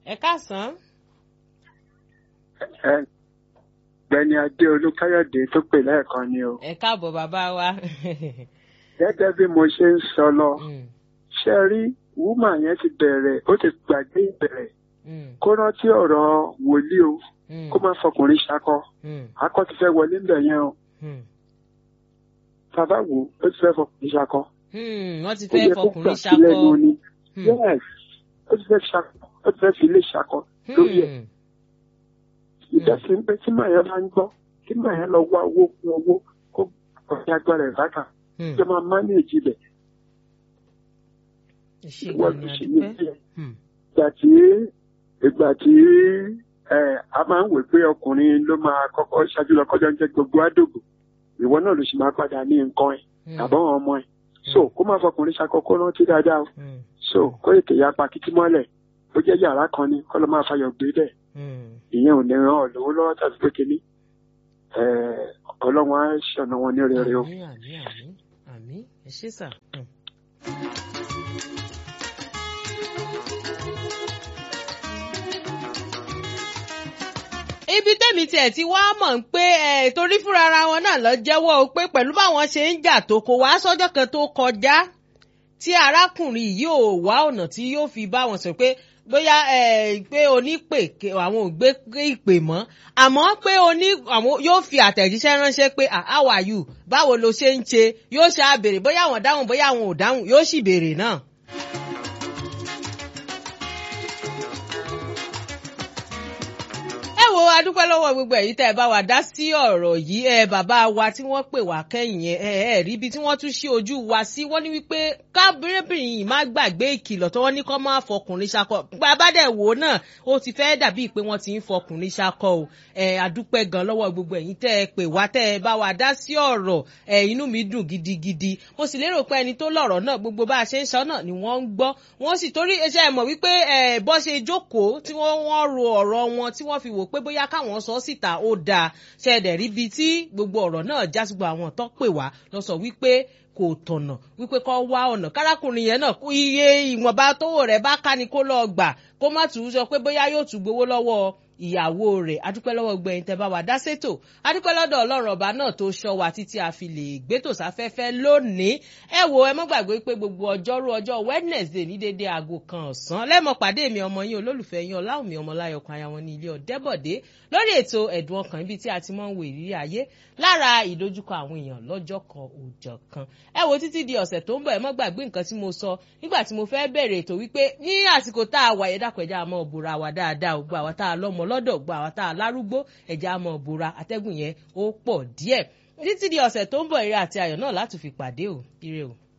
ẹ káàsán. ẹ gbẹni adé olúkáyọ̀dé tó pè lẹ́ẹ̀kan ni o ẹ káàbọ̀ bàbá wa. gẹ́gẹ́ bí mo ṣe ń sọ lọ Mm, ṣe rí wúmà yẹn ti bẹ̀rẹ̀ ó ti gbàgbé ìbẹ̀rẹ̀ mm, kó rántí ọ̀rọ̀ wòlíì o mm, kó má fọkùnrin ṣakọ mm, akọ ti fẹ́ wọlé ńbẹ̀ yẹn o mm. bàbá wo ó ti fẹ́ fọkùnrin ṣakọ Hmm, wọ́n ti ó fẹ́ yẹ kó fọkùnrin gbà sílẹ̀ ṣakọ. nu ni Hmm, yes ó ti fẹ́ ṣakọ ó ti fẹ́ fi ilé ṣakọ lórí ẹ̀ hmm, ìdásí ń pẹ́ tí màá yẹn bá ń gbọ́ tí màá yẹn lọ wá owó kún owó kó ọ̀sẹ̀ agbára ẹ̀ bàtà hmm. jọ máa mánéèjì bẹ̀ ṣé wọ́n gan ni ti ṣe àdúpẹ́. ní ìpínlẹ̀. Hmm, ìgbà tí ìgbà tí ẹ a máa ń wè pé ọkùnrin ló máa kọ́kọ́ ṣáájú lọ kọjá ń jẹ gbogbo àdògbò ìwọ náà ló sì máa padà ní nǹkan ẹ hmm, àbọ̀wọ̀n ọmọ ẹ so kó má fọkùnrin ṣàkókò rántí dáadáa o hmm, so kó ètè ya pa kìtì mọ́lẹ̀ ó jẹ́ yàrá kan ni kọ́ ló máa fayọ̀ gbé bẹ́ẹ̀ hmm. ìyẹn ò ní ràn ọ́ lówó lọ́wọ́ tàbí pé kínní ẹ ọlọ́run á ṣọ̀nà wọn ní rere o. àmín àmín àmín àmín ẹ ṣé sà. Hmm. ibi tẹ́mi tiẹ̀ ti wá mọ̀ ń pé ẹ̀ torí fúnra ara wọn náà lọ jẹ́wọ́ o pé pẹ̀lú báwọn ṣe ń jà tó kò wá sọ́jọ́ kan tó kọjá tí arákùnrin yìí ò wá ọ̀nà tí yóò fi bá wọn sọ pé bóyá ẹ pé onípè ké- àwọn ò gbé ìpè mọ́ àmọ́ pé oní àwọn yóò fi àtẹ̀jíṣẹ́ ránṣẹ́ pé "Ah, how are you báwo lo ṣe ń ṣe yóò ṣe àbèrè bóyá àwọn dáhùn bóyá àwọn ò dáhùn yóò sì béèrè náà. ẹ wo adúpẹ́ lọ́wọ́ gbogbo ẹ̀yin tẹ́ ẹ bá wa dá sí ọ̀rọ̀ yìí ẹ bàbá wa tí wọ́n pè wá kẹ́yìn ẹ ẹ ẹ rí ibi tí wọ́n tún ṣí ojú wa sí wọ́n ní wípé kábírẹ́bìnrin yìí má gbàgbé ìkìlọ̀ tí wọ́n ní kó má fọkùnrin ṣakọ bàbá dẹ̀ wò ó náà ó ti fẹ́ dàbí pé wọ́n ti ń fọkùnrin ṣakọ o ẹ adúpẹ́ gan lọ́wọ́ gbogbo ẹ̀yin tẹ́ ẹ pè wá tẹ́ ẹ bá wa dá sí ọ̀rọ̀ ẹ inú mi dùn gidigidi mo sì lérò pé ẹni tó lọ̀rọ̀ náà gbogbo bá a ṣe ń sọ náà ni wọ́n ń gbọ́ wọ́n sì torí iṣẹ́ ẹ mọ̀ wípé ẹ bọ́ ṣe jókòó tí wọ́n wọ́n ro ọ̀rọ̀ wọn tí wọ́n fi wò pé bóyá káwọn sọ síta ó dáa ṣẹ̀dẹ̀ ríbi tí gbogbo ọ̀rọ̀ náà já sí gbogbo àwọn tó pè wá lọ sọ wípé kò tọ̀nà wípé kó wá ọ̀nà kárákùnrin yẹn náà kú iye ìwọ̀nba tówó rẹ̀ bá ká ni kó lọ́ọ́ gbà kó má tún sọ pé bóyá yóò tún gbowó lọ́wọ́ ìyàwó rẹ̀ adúpẹ́ lọ́wọ́ gbẹ̀yìn tẹ́ bá wa dá sétò adúpẹ́ lọ́dọ̀ ọlọ́run ọba náà tó ṣọ́ wa títí a fi lè gbétò sáfẹ́fẹ́ lónìí ẹ wo ẹ mọ́ gbàgbé pé gbogbo ọjọ́rú ọjọ́ wednesday ní dédé aago kan ọ̀sán lẹ́mọ̀ pàdé mi ọmọ yín olólùfẹ́ yín ọláwùmí ọmọláyọkan aya wọn ní ilé ọ̀dẹ́bọ̀dé lórí ètò ẹ̀dùn ọkàn ibi tí a ti mọ́ ń wo ìrírí ayé lára ìdojúkọ àwọn èèyàn lọ́jọ́ kan òòjọ́ kan ẹ wo títí di ọ̀sẹ̀ tó ń bọ̀ ẹ mọ́ gbàgbé nǹkan tí mo sọ nígbà tí mo fẹ́ bẹ̀rẹ̀ ètò wípé ní àsìkò tá a wà yẹ dàpẹ́jà àmọ́ òbúra wa dáadáa ògbà wa tá a lọ́mọ lọ́dọ̀ ògbà wa tá a lárúgbó ẹ̀já àmọ́ òbúra atẹ́gùn yẹn ó pọ̀ díẹ̀ títí di ọ̀sẹ̀ tó ń bọ̀ ire àti ayọ̀ náà láti fi pàdé o ire o.